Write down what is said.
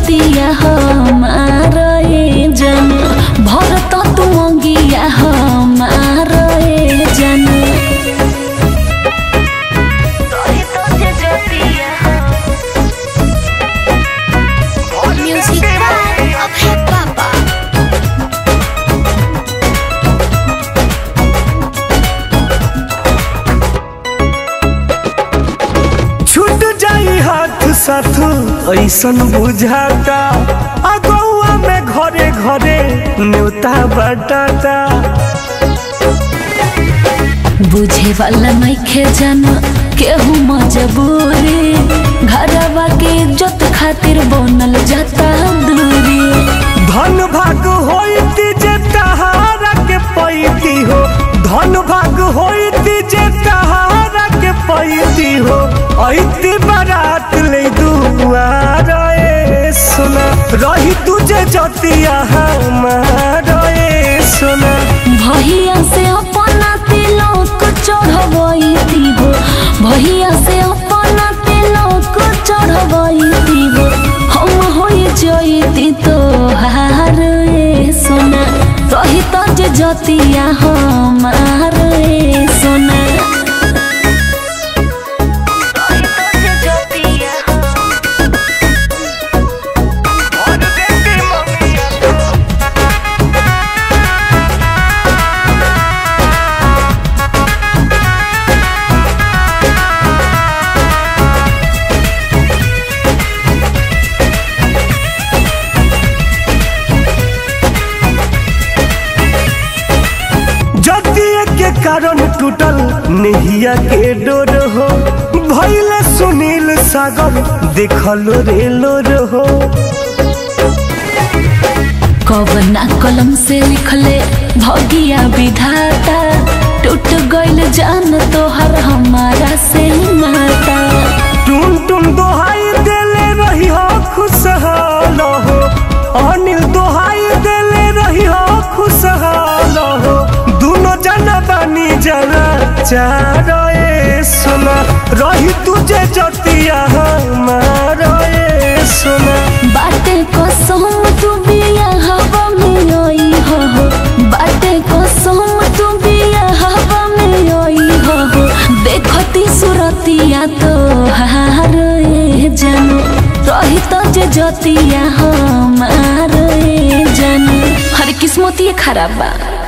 जतिया हमार ए जन भरत तू मंगिया हमार ए जन Music by Abhay Baba. छूट जाई हाथ साथ ऐसन बुझाता अगौआ में घरे घरे न्योता बटाता बुझे वाला नइखे जन केहू मजबूरी घरवा के इज्जत खातिर बनल जाता दूरी धन भाग होती जे तहारा के पैती हो धन भाग होती जे तहारा के पैती हो ऐती बारात ले दुआर ए सोना रही तुझे जतिया हमार ए सोना भैया से अपना तिलक चढ़बैती हो भैया से अपना तिलक चढ़बैती हो हम होई जैती तोहार ए सोना रही तो जे जतिया हमार ए सोना जतिया के कारण टूटल नेहिया के डोर हो भैले सुनील सागर देखलो रेलो रहो कवना कलम से लिखले भगिया विधाता टूट गइल जान तोहर हमारा से नाता टुन टुन दोहाई देले रही हो खुशहाल हो अनिल दोहाई देले रही हो खुशहाल हो दोनों जना बानी जना चार ए सोना रही तुझे जतिया हमार ए सोना बाटे कसम तू बिया हवा में आई हो हो। बाटे कसम तू बिया हवा में आई हो हो। देखती सुरतिया तो हार ए जन रही तो जे जतिया हमार ए जन हर किस्मत ये खराब बा